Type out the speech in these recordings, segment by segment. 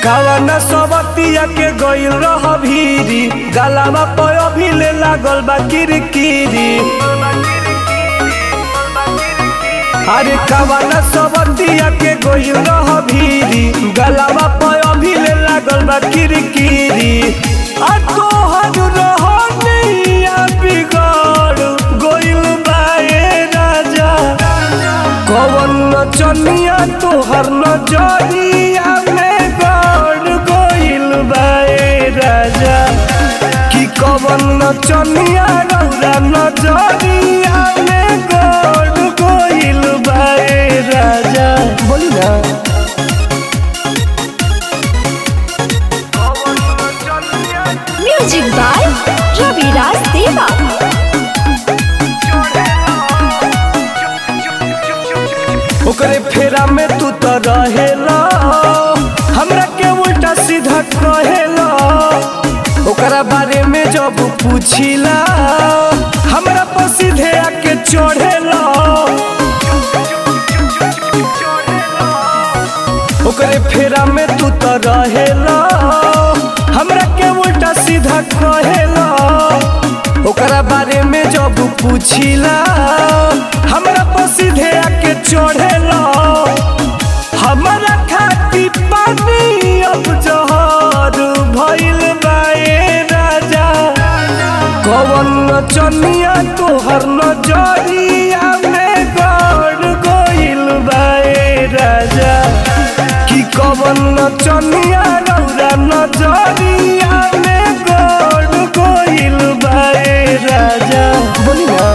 कावन सबतिया के गइल रह भीरी गलावा पर अभी ले लागल बा किरकिरी अरे कावन सबतिया के गइल रह भीरी गलावा पर अभी ले लागल बा किरकिरी आ तोहर रहनिया बिगड़ गइल बा ए राजा कवन नचनिया तोहर नजरिया में गड़ गइल बा ए राजा कि कवन नचनिया रौरा नजरिया में गड़ गइल बा ए राजा बोली ना म्यूजिक बाय रविराज देवा ओकरे फेरा में तू तो रहेला हमरा के उल्टा सीधा कहेला ओकरा बारे में जब पूछिला हमरा पर सीधे आके चढ़ेला ओकरे फेरा में तू तो रहेला हमरा के उल्टा सीधा कहेला ओकरा बारे में जब पूछिला हमरा पर सीधे आके चढ़ेला हमरा खाती पानी अब जहर भइल बा ए राजा कवन नचनिया तोहर नजरिया में गड़ गइल बा ए राजा कि कवन नचनिया रौरा नजरिया में गड़ गइल बा ए राजा बोली ना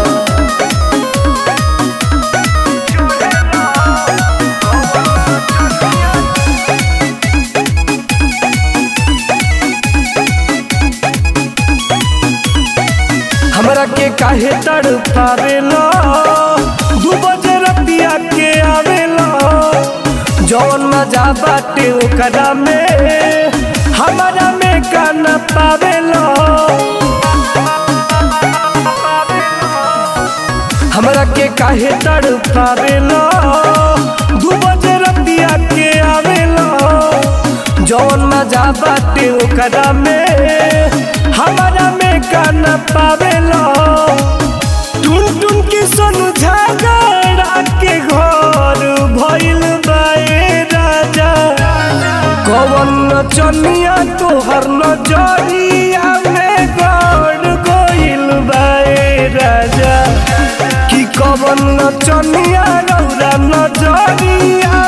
हमरा के काहे तड़ पावेला दू बजे रतिया के आवेला जौन मजा बाटे ओकरा में हमारा में का न पावेला हमरा के काहे तड़ पावेला दू बजे रतिया के आवेला जौन मजा बाटे ओकरा में हमारा में का न पावेला टुन टुन के सोनू झगड़ा के घर भइल बा ए राजा कवन नचनिया तोहर नजरिया में गड़ गइल बा ए राजा कि कवन नचनिया रौरा नजरिया